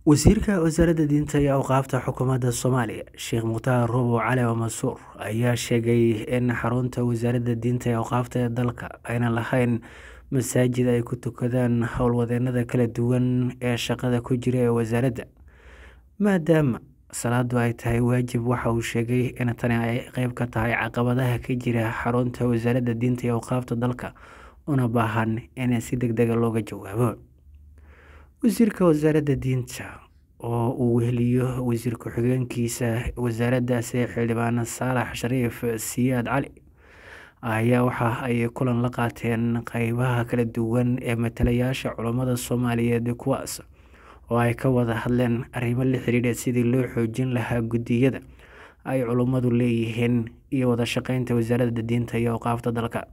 wasiirka wasaaradda diinta iyo awqaafta xukuumadda soomaaliya sheekh mukhtaar robow cali oo mansuur ayaa sheegay in xarunta wasaaradda diinta iyo awqaafta ee dalka aynan lahayn masaajid ay ku tukadaan howlwadeenada kala duwan ee shaqada ku jira ee wasaaradda maadaama salaadu ay tahay waajib waxa uu sheegay in tani ay qeyb ka tahay caqabadaha ka jira xarunta wasaaradda diinta iyo awqaafta dalka una baahan in si deg dega looga jawaabo wasiirka wasaaradda diinta oo uu weheliyo wasiir ku-xigeenkiisa wasaaraddaasi xildhibaan saalax shariif siyaad cali ayaa waxa ay kulan la qaateen qeybaha kala duwan ee matalayaasha culammada soomaaliyeed kuwaas oo ay ka wada hadleen arrimo la xiriira sidii loo xoojin lahaa guddiyada ay culummadu leeyihiin iyo wada shaqeynta wasaaradda diinta iyo awqaafta dalka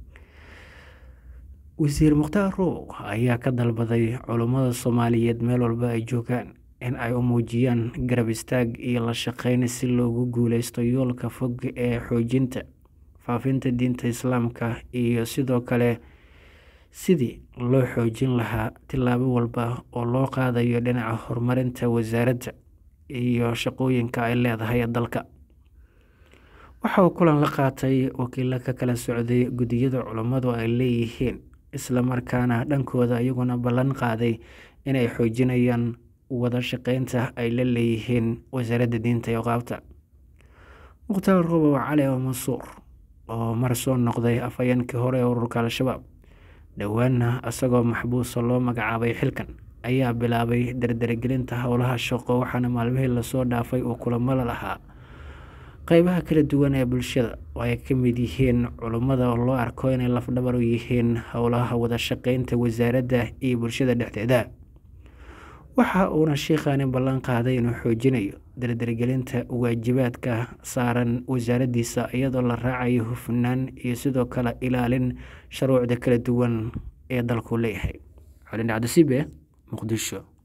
wasiir mukhtaar robow ayaa ka dalbaday culummada soomaaliyeed meel walba ay joogaan in ay u muujiyaan garab istaag iyo la shaqeyn si loogu guuleysto yoolka fog ee xoojinta faafinta diinta islaamka iyo sidoo kale sidii loo xoojin lahaa tillaabo walba oo loo qaadayo dhinaca horumarinta wasaaradda iyo shaqooyinka ay leedahay dalka waxa uu kulan la qaatay wakiilo ka kala socday guddiyada culummadu ay leeyihiin islamarkaana dhankooda iyaguna ballan qaaday inay xoojinayaan wada shaqeynta ay la leeyihiin wasaaradda diinta iyo qaabta mukhtaar robow cali oo mansuur oo mar soo noqday afhayeenkii hore ee ururka al-shabaab dhowaana isagoo maxbuusa loo magacaabay xilkan ayaa bilaabay dardargelinta howlaha shaqo waxaana maalmihii lasoo dhaafay uu kulamada lahaa qeybaha kala duwan ee bulshada oo ay ka mid yihiin culummada oo loo arko inay lafdhabar u yihiin howlaha wada shaqeynta wasaaradda iyo bulshada dhexdeeda waxa uuna sheikhaani ballan qaaday inuu xoojinayo dardargelinta waajibaadka saaran wasaaraddiisa iyadoo la raacayo hufnaan iyo sidoo kale ilaalin shuruucda kala duwan ee dalku leeyahay xolin cabdisiibe muqdisho